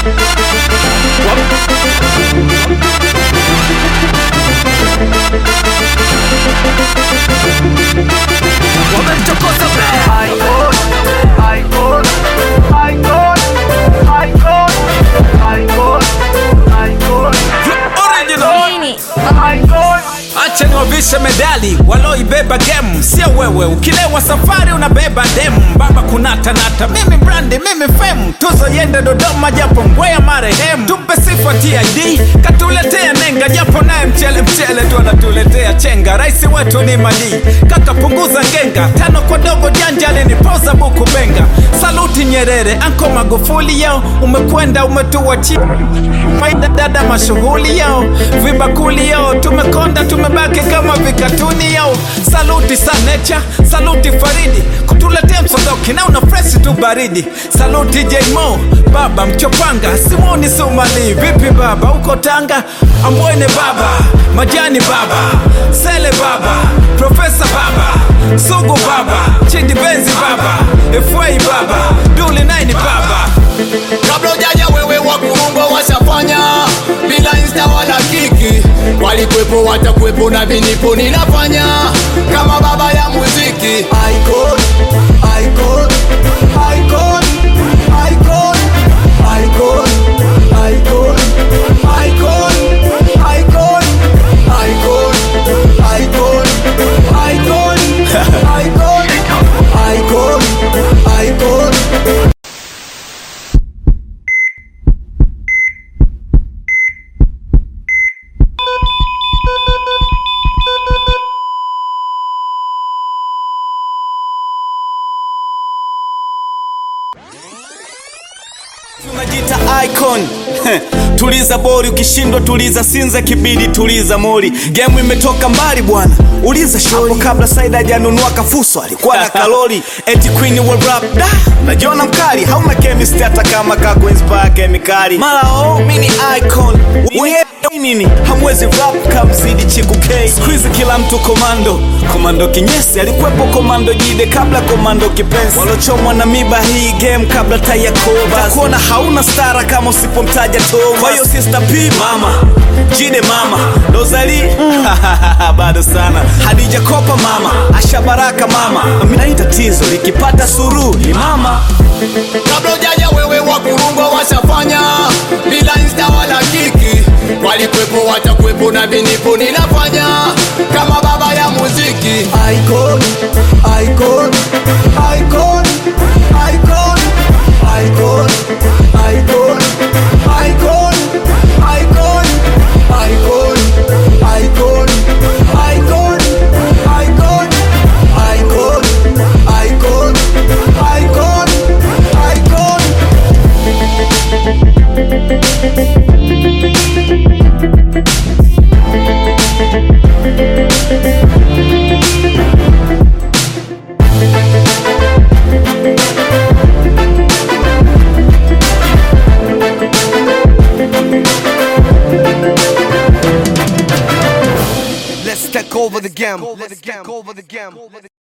wamemchokoza original Acha niwavishe medali waloibeba game, sio wewe. Ukilewa safari unabeba demu, baba kunatanata, mimi brandi, mimi fame, tuzo yende Dodoma japo ngwea marehemu, tupe sifa TID katuletea nenga, japo naye mchele mchele tu anatuletea chenga. Rais wetu ni mali kaka, punguza ngenga, tano kwa dogo janja alinipoza buku benga. Saluti Nyerere, anko Magufuli yao, umekwenda umetuachia Maida dada mashughuli yao, vibakuli yao, tumekonda tumebaki kama vikatuni yao. Saluti Sanecha, saluti Faridi, kutuletea msodoki na una fresh tu baridi. Saluti Jmo, baba mchopanga, Simoni Sumali, vipi baba, uko Tanga? Ambwene baba, Majani baba, Sele baba, Profesa baba, Sugu baba, Chidi Benzi baba, FY baba, Duli Naini baba. kabla ujaja wewe wakurungwa washafanya bila insta wala kiki walikwepo watakuwepo na vinipo ninafanya kama baba ya muziki Icon, icon, icon, icon, icon, icon, icon, icon, icon, icon, icon, icon, icon. Tunajiita icon tuliza bori, ukishindwa tuliza sinza, kibidi tuliza mori. Game imetoka mbali bwana, uliza shori. Hapo kabla Saida hajanunua kafuso alikuwa na kalori. Eti queen wa rap da, najiona mkali, hauna chemistry hata kama kako inspire kemikali. Mara oh, mimi ni icon Wewe nini hamwezi rap kamzidi chiku K. Siku hizi kila mtu komando, komando kinyesi alikuwepo, komando jide kabla komando kipenzi, walochomwa na miba hii game kabla taya koba. Kuona hauna stara kama usipomtaja Thomas. Kwa hiyo sister P mama, jide mama, Dozali bado sana, Hadija Kopa mama, Asha Baraka mama, mimi tatizo likipata suru ni mama kabla ujaja wewe wakurungwa washafanya bila insta wala kiki walikwepo watakuwepo na vinipo ninafanya kama baba ya muziki icon, icon, icon, icon, icon, icon, icon, icon, icon, icon, icon, icon, icon, icon, icon, icon. Let's take over the game. Let's take over the game.